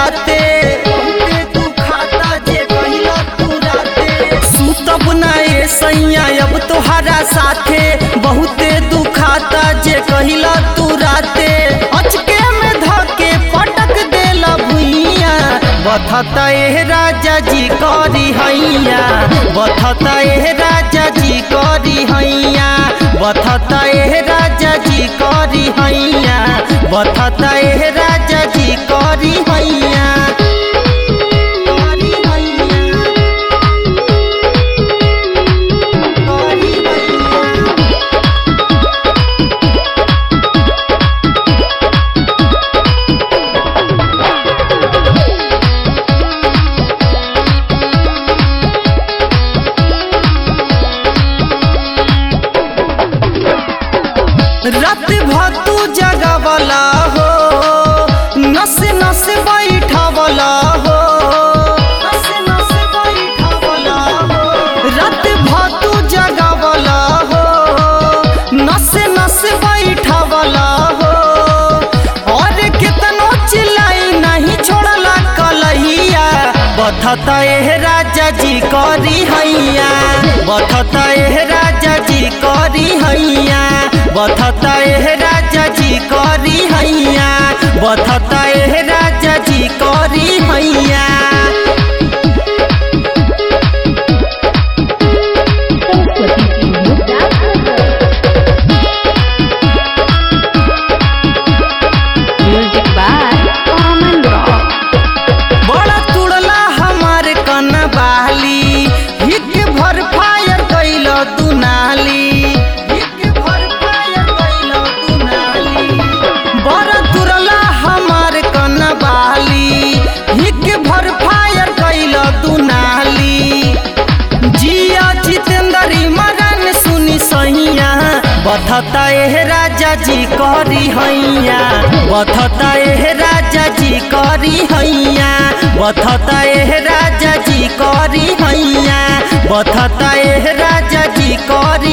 राते बहुते दुखाता जे कहिला तू राते सुतब ना ए सैया अब तोहरा साथे बहुते दुखाता जे कहिला तू राते अचके में धके पटक देला भुइया बथता ए राजा जी करी हैया बथता ए राजा जी करी हैया बथता ए राजा जी करी हैया बथता ए राजा जी करी हैया करी हैया करी हैया रात भतू जगवला हो नस नस बैठवला हो नस नस बैठवला हो रात भतू जगवला हो नस नस बैठवला हो और कितनो चिल्लाई नहीं छोड़ला कलहिया बथता एह राजा जी करी हैया बथता एह राजा जी करी हैया बथता एह राजा जी करी हैया बथता एह राजा जी करी हैया Music by Common Rock. बड़ा तुड़ला हमार कन बाली हिक भर फायर कैल दुनाली हिक भर फायर कैल दुनाली बड़ा तुड़ला हमार कन बाली हिक भर फायर कैल दुनाली जिया जितेंद्री मगन सुनी सैया बथता एह राजा जी करी हैया बथता एह राजा जी करी हैया बथता एह राजा जी करी हैया बथता एह राजा जी करी